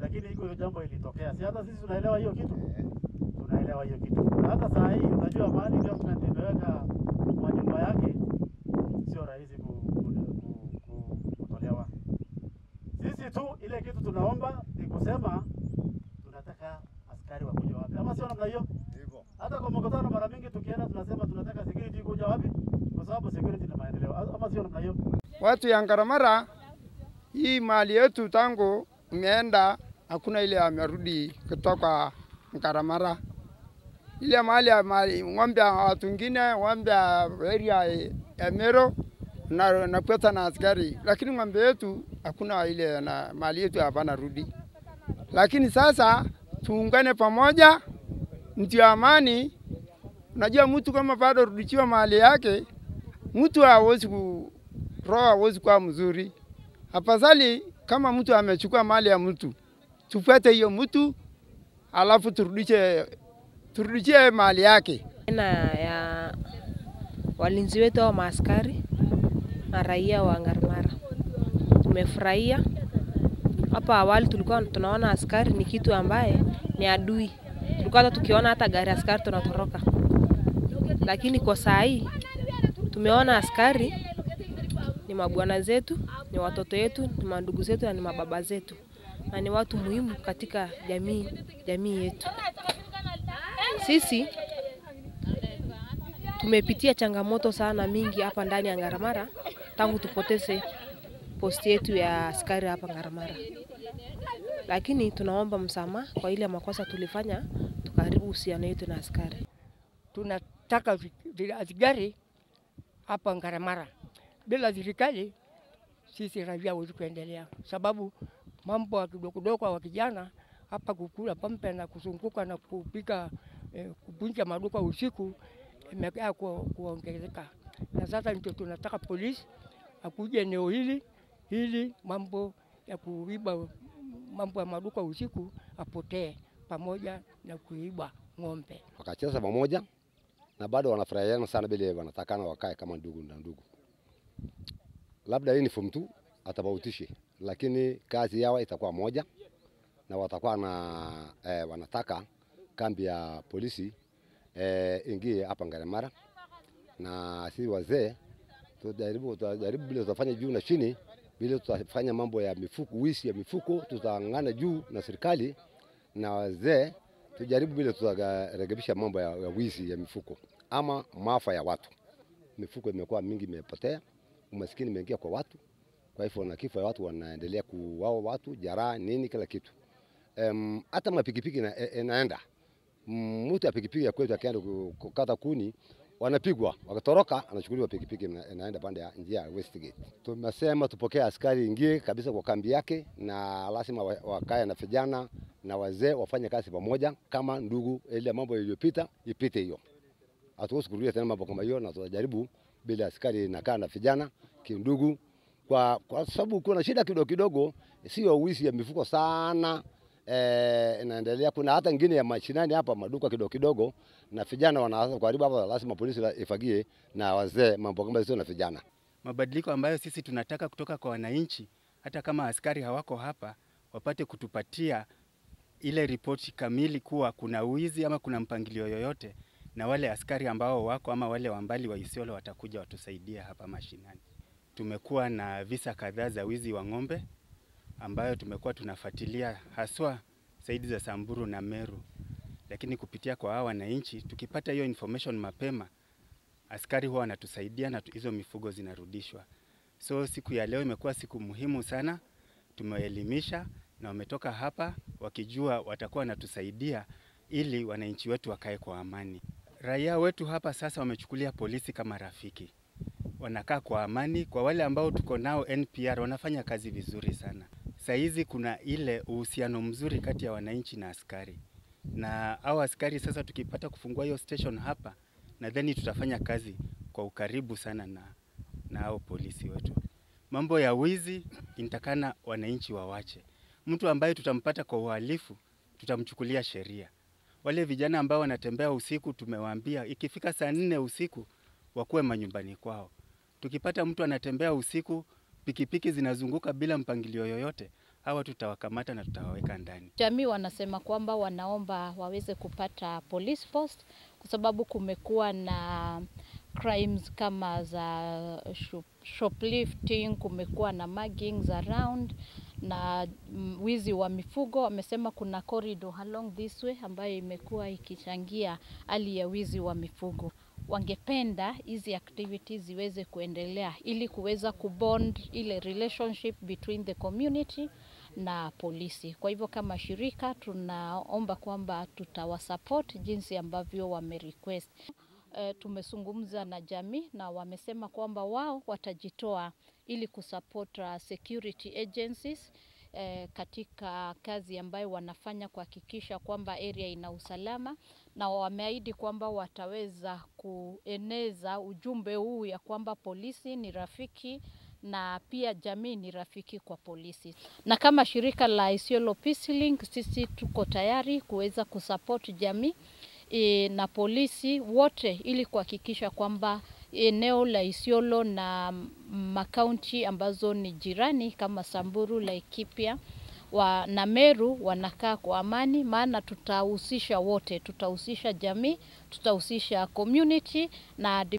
lakini iko hiyo jambo ilitokea. Si hata sisi tunaelewa hiyo kitu, tunaelewa hiyo kitu. Na hata saa hii unajua mahali government imeweka manyumba yake sio rahisi ku, ku, ku, ku, kutolewa. Sisi tu ile kitu tunaomba ni kusema tunataka askari wakuja wapi, ama sio namna hiyo? Hata kwa mkutano mara mingi tukienda tunasema tunataka security kuja wapi, kwa sababu security ni maendeleo, ama sio namna hiyo? Watu ya Ngaramara, hii mali yetu tangu imeenda, hakuna ile amerudi kutoka Ngaramara. Ile mali ya mali ng'ombe ya watu wengine, ng'ombe ya area ya Mero na nakweta na askari, lakini ng'ombe yetu hakuna ile na mali yetu hapana rudi. Lakini sasa tuungane pamoja, ndio amani. Unajua mtu kama bado rudishiwa mali yake, mtu hawezi ku roho hawezi kuwa mzuri. Afadhali kama mtu amechukua mali ya mtu, tufuate hiyo mtu, alafu turudishe turudishie mali yake. na ya walinzi wetu au maaskari na raia wa Ngarmara. Tumefurahia. Hapa awali tulikuwa tunaona askari ni kitu ambaye ni adui, tulikuwa hata tukiona hata gari askari tunatoroka, lakini kwa saa hii tumeona askari ni mabwana zetu, ni watoto wetu, ni mandugu zetu na ni mababa zetu, na ni watu muhimu katika jamii jamii yetu. Sisi tumepitia changamoto sana mingi hapa ndani ya Ngaramara tangu tupoteze posti yetu ya askari hapa Ngaramara, lakini tunaomba msamaha kwa ile makosa tulifanya, tukaharibu uhusiano yetu na askari. tunataka vi- vi- askari hapa Ngaramara. Bila serikali sisi raia hawezi kuendelea, sababu mambo ya kidogo kidogo wa kijana hapa kukula pombe na kuzunguka na kupika eh, kuvunja maduka usiku imekaa ku, kuongezeka, na sasa ndio tunataka polisi akuje eneo hili ili mambo ya kuiba mambo ya maduka usiku apotee, pamoja na kuiba ng'ombe. wakacheza pamoja na bado wanafurahiana sana, vile wanatakana wakae kama ndugu na ndugu. Labda uniform tu atabautishe, lakini kazi yao itakuwa moja na watakuwa na eh, wanataka kambi ya polisi eh, ingie hapa Ngaremara, na sisi wazee tutajaribu tutajaribu vile tutafanya juu na chini, vile tutafanya mambo ya mifuko, wizi ya mifuko, tutang'ana juu na serikali na wazee tujaribu vile tutarekebisha mambo ya, ya wizi ya mifuko ama maafa ya watu. Mifuko imekuwa mingi, imepotea, umaskini imeingia kwa watu, kwa hivyo na kifo ya watu wanaendelea kuwao watu, jaraha nini, kila kitu. Em, hata mapikipiki ina- e- inaenda Mm, mtu ya pikipiki ya kwetu akienda ku- kukata kuni wanapigwa, wakatoroka, anachukuliwa pikipiki, ina- inaenda pande ya njia ya Westgate. Tumesema tupokee askari ingie kabisa kwa kambi yake, na lazima wa- wakae na vijana na wazee wafanye kazi pamoja kama ndugu. Ile mambo iliyopita ipite hiyo, hatuwezi kurudia tena mambo kama hiyo, na tutajaribu bila askari inakaa na vijana kindugu, kwa, kwa sababu kuna shida kidogo kidogo, sio wizi ya mifuko sana eh, inaendelea. Kuna hata ingine ya mashinani hapa maduka kidogo kidogo, na vijana wanaanza kuharibu hapa, lazima polisi la- ifagie na wazee mambo kama hizo na vijana. mabadiliko ambayo sisi tunataka kutoka kwa wananchi, hata kama askari hawako hapa, wapate kutupatia ile ripoti kamili kuwa kuna wizi ama kuna mpangilio yoyote, na wale askari ambao wako ama wale wa mbali wa Isiolo watakuja watusaidie hapa mashinani. Tumekuwa na visa kadhaa za wizi wa ng'ombe ambayo tumekuwa tunafuatilia haswa saidi za Samburu na Meru, lakini kupitia kwa hawa wananchi, tukipata hiyo information mapema askari huwa wanatusaidia na tu- hizo mifugo zinarudishwa. So siku ya leo imekuwa siku muhimu sana, tumewaelimisha na wametoka hapa wakijua watakuwa wanatusaidia ili wananchi wetu wakae kwa amani. Raia wetu hapa sasa wamechukulia polisi kama rafiki, wanakaa kwa amani. Kwa wale ambao tuko nao NPR wanafanya kazi vizuri sana. Saa hizi kuna ile uhusiano mzuri kati ya wananchi na askari, na hao askari sasa tukipata kufungua hiyo station hapa nadhani tutafanya kazi kwa ukaribu sana na na hao polisi wetu. Mambo ya wizi inatakana wananchi wawache. Mtu ambaye tutampata kwa uhalifu tutamchukulia sheria. Wale vijana ambao wanatembea usiku, tumewaambia ikifika saa nne usiku wakuwe manyumbani kwao. Tukipata mtu anatembea usiku, pikipiki zinazunguka bila mpangilio yoyote, hawa tutawakamata na tutawaweka ndani. Jamii wanasema kwamba wanaomba waweze kupata police post kwa sababu kumekuwa na crimes kama za shop- shoplifting, kumekuwa na muggings around na mm, wizi wa mifugo. Wamesema kuna corridor along this way ambayo imekuwa ikichangia hali ya wizi wa mifugo. Wangependa hizi activities ziweze kuendelea ili kuweza kubond ile relationship between the community na polisi. Kwa hivyo kama shirika tunaomba kwamba tutawasupport jinsi ambavyo wamerequest. E, tumezungumza na jamii na wamesema kwamba wao watajitoa ili kusupport uh, security agencies eh, katika kazi ambayo wanafanya kuhakikisha kwamba area ina usalama, na wameahidi kwamba wataweza kueneza ujumbe huu ya kwamba polisi ni rafiki na pia jamii ni rafiki kwa polisi. Na kama shirika la Isiolo Peace Link, sisi tuko tayari kuweza kusupport jamii e, na polisi wote ili kuhakikisha kwamba eneo la Isiolo na makaunti ambazo ni jirani kama Samburu, Laikipia wa, na Meru wanakaa kwa amani, maana tutahusisha wote, tutahusisha jamii, tutahusisha community na